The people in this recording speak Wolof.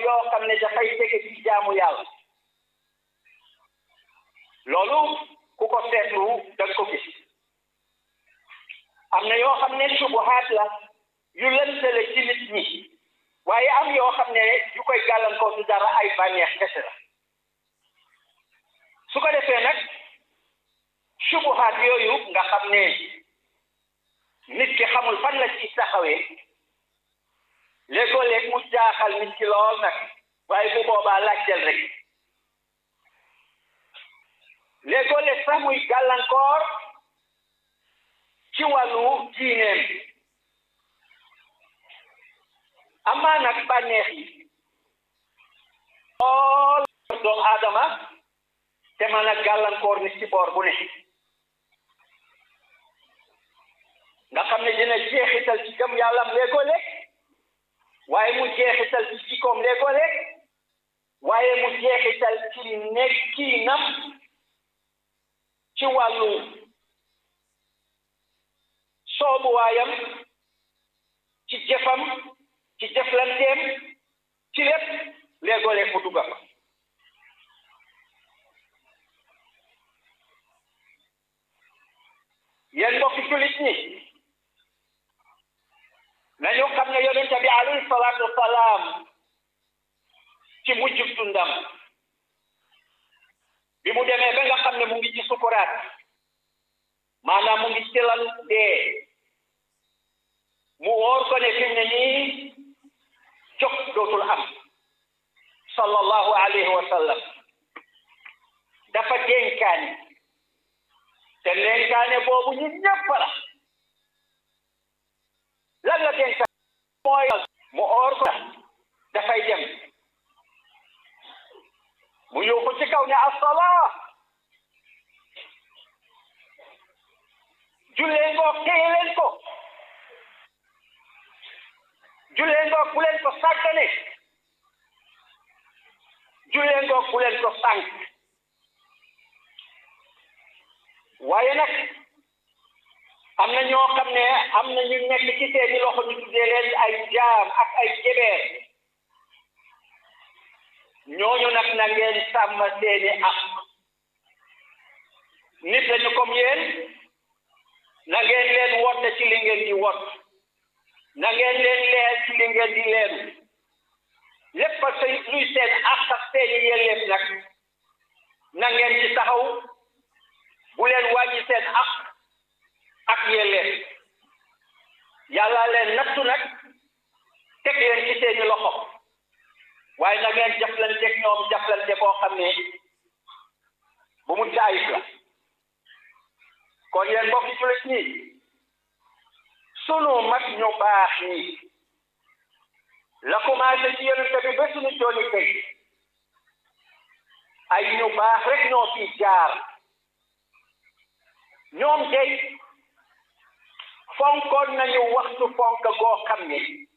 yoo xam ne dafay tege ci jaamu yàlla loolu ku ko seetlu da nga ko gis am na yoo xam ne subuhaat la yu lëntale ci nit ñi waaye am yoo xam ne yu koy gàllankoor du dara ay bànneex kese la su ko defee nag subuhaat yooyu nga xam ne nit ki xamul fan la ci taxawee léegoo léeg mu jaaxal nit ki lool nag waaye bu boobaa laajteel rek léegoo léeg sax muy gàllankoor ci wàllu diineem amaa nag bànneex yi lool doomu aadama te mën a gàllankoor nit ci boor bu ne nga xam ne dina jeexital ci gëm yàllam léegoo léeg waaye mu jeexital ci jikkoom léegoo léeg waaye mu jeexital ci nekkiinam ci wàllu soobuwaayam ci jëfam ci jëflanteem ci lépp léegoo léeg mu dugga fa yéen mbokki jullit ñi nañu xam ne yonent bi alayhi salaatu wasalaam ci mujjug dundam bi mu demee ba nga xam ne mu ngi ci sukuraat maanaam mu ngi ci lal dee mu wóor ko ne fi mu ne nii jóg dootul am sallallahu alayhi wa sallam dafa dénkaani te dénkaane boobu ñu ñëpp la lan la dénkaane mooy mu oor ko dafay dem mu yuuxu ci kaw ne assalaa jullee ngoog téye leen ko jullee ngoog bu leen ko sàggane jullee ngoog bu leen ko sànq waaye nag am na ñoo xam ne am na ñu nekk ci seeni loxo ñu tuddee leen ay jaam ak ay jebeer ñooñu nag na ngeen sàmm seeni ak nit lañu comme yéen na ngeen leen wotte ci li ngeen di wot na ngeen leen leer ci li ngeen di leeru lépp a sey luy seen ak ak seeni yelleef nag na ngeen ci taxaw bu leen wàññi seen ak ak yelleef yàlla leen nattu nag teg leen ci seeni loxo waaye na ngeen jaflanteeg ñoom jaflante boo xam ne bu mu caayif la kon yéen mbokki jullit ñi sunu mag ñu baax ñi la commencé ci yonent bi ba sunu jooni tey ay ñu baax rek ñoo fi jaar ñoom tey fonkoon nañu waxtu fonk goo xam ne